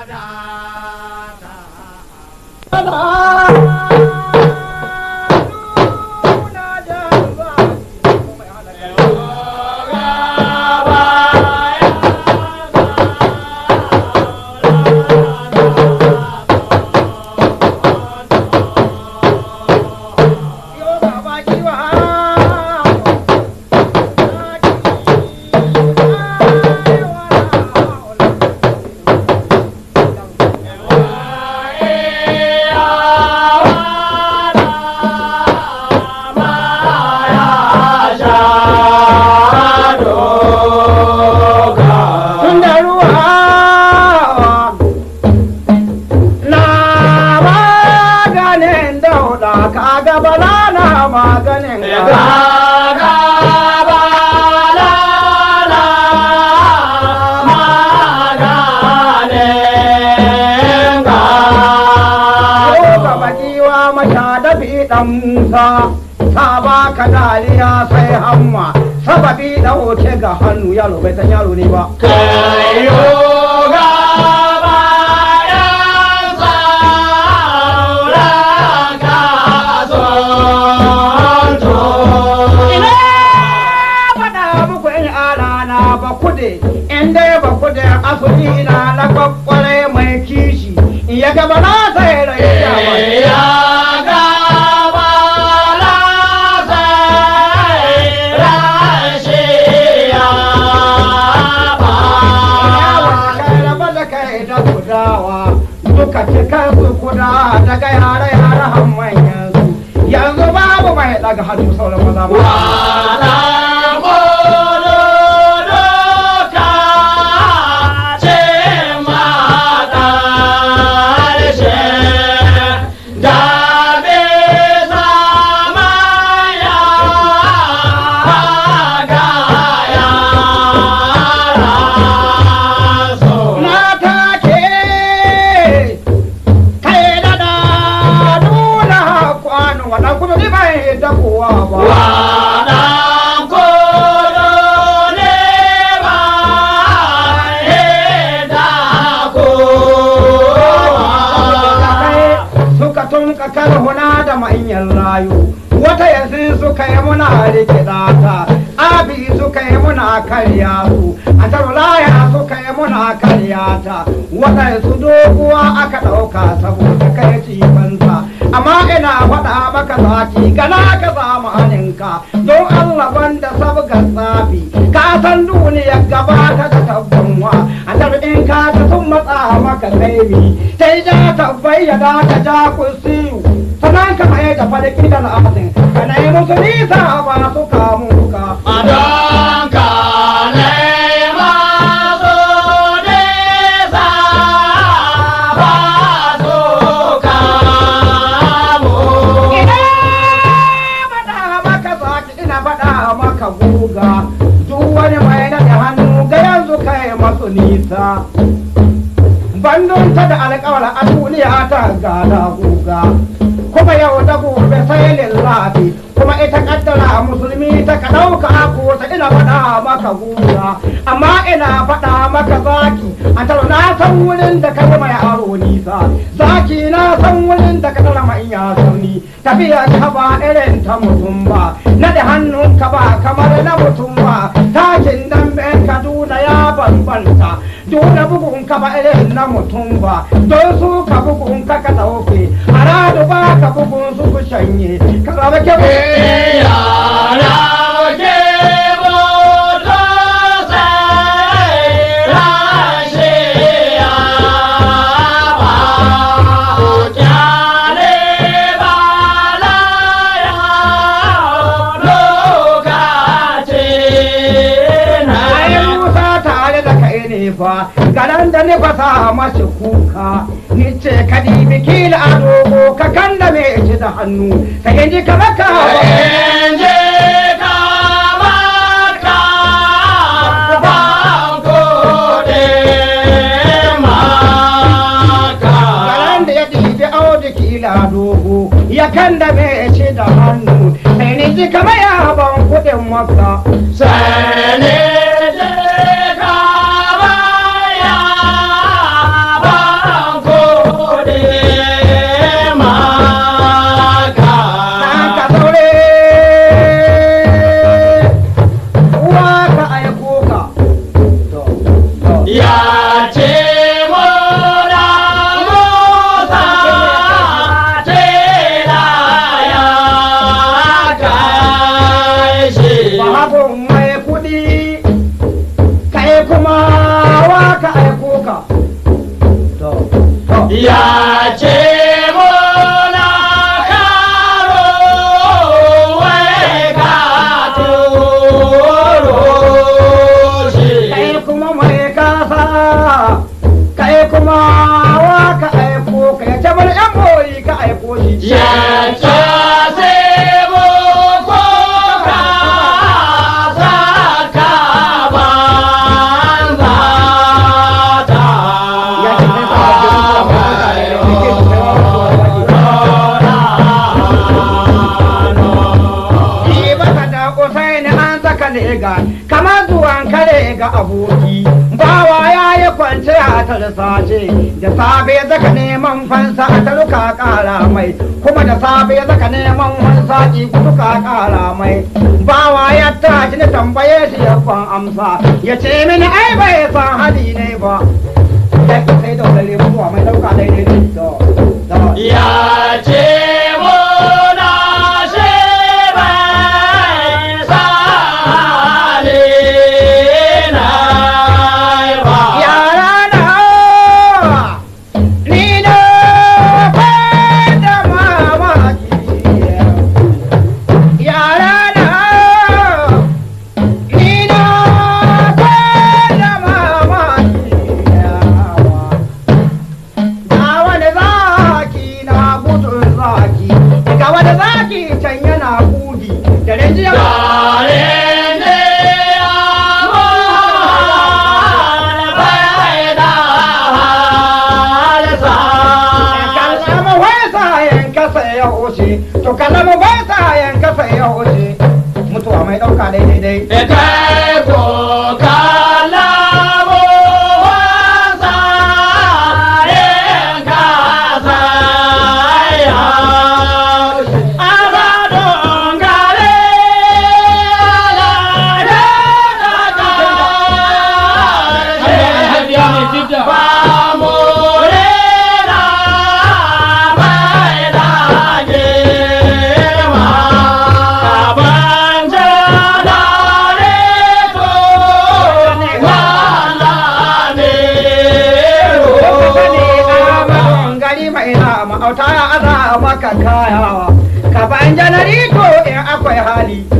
dan Musa ta ba ka dariya sai hamma sababi da wuce ga hannu yaro bai san yaro ne ba kayo ga bayan sauran kasonto ina faɗa muku in alana ba kude in dai ba kude asuli na na kwakwale mai kishi in ya gaba na sai rai ya ga duka cikin su kuda daga yare yare han manyan su yanzu babu mai daga hannu sauran maza ba da kowa ba. Wadan kodo ne ba da kowa. Suka tun kakar huna da manyan rayu, wata yanzu suka yi muna rikida ta, abi suka yi muna karya su, a tarulaya suka yi muna karya ta, waɗansu doguwa aka ɗauka saboda kai cifansa. amma ina faɗa maka zaki gana ka samu haninka don Allah banda sabga tsafi ka san duniya gaba ta da tabbanwa a in ka ta sun matsa maka kaimi sai ja ta bayyana ka ja kusiyu sannan ka mai da falki da al'adun ka na yi musu nisa ba su kamu ka. Adon ka nema su nisa ba su maka guga duk wani mai naɗe hannu ga yanzu kai masu nisa bandun ta da alƙawar a duniya ta gada guga kuma yau da gobe sai lillahi kuma ita kaddara musulmi ta ka ɗauka ko ta ina faɗa maka guga amma ina faɗa maka zaki a taro na san wurin da ka mai aro nisa zaki na san wurin da ka tara mai ya sauni tafiya ka ba irin ta mutum ba naɗe hannun ka ba kamar na mutum ba takin damben kaduna ya bambanta dole bugun ka ba irin na mutum ba don su ka bugun ka ka ɗauke haradu ba ka bugun su ku shanye ka raba ke Yara ke moto sai rashiya ba kyale ba la ya lokaci na Ai Musa tare da kai ne fa garan da ni fasa mashi kuka ni ce ka dibi kila a dogo ka kan da me ci da hannu sai in ji ka maka Enje kamaka banko de maka garan da ya dibi audu kila a dogo ya kan da me ci da hannu sai ni ji ka maya ban kuɗin maka Sene je kabaya ba ya ce muna karo wai ka turo shi kai kuma mai kasa kai kuma wa ka aiko kai ta bar yan boyi ka aiko shi ya ce sai mu ko ka saka banza ta ya ce kai ta bar yan boyi ka aiko Ni baka da kusai ni an saka lega kamar zuwan kare ga aboki bawa ya yi kwance a tarsace da safe zaka neman fansa a taruka kara mai kuma da safe zaka neman fansa ki kuka kara mai bawa ya tashi na tambaye shi ya kwan amsa ya ce mini ai bai san hali ne ba sai sai da wani lebuwa mai dauka daidai ne to to ya ce muna shi bai sale na ba Yara na ni na fada mamaki. Yara na ni na fada mamaki. Ga wani zaki na gudun zaki, ga wani zaki can yana kudi da rinjiya. Yaren ne amon bai da halsa Kallama wasa yanka sai ya hoce, to kallama wasa yanka sai ya hoce. Mutuwa mai ɗauka daidai dai. Kai ko kalamu wasa yin kasaya Asa dongare ala da Ba more na bai da girma Kaban jana ne ko wala ne gari mai nama auta ya aza maka kayawa ka ban janarito in akwai hali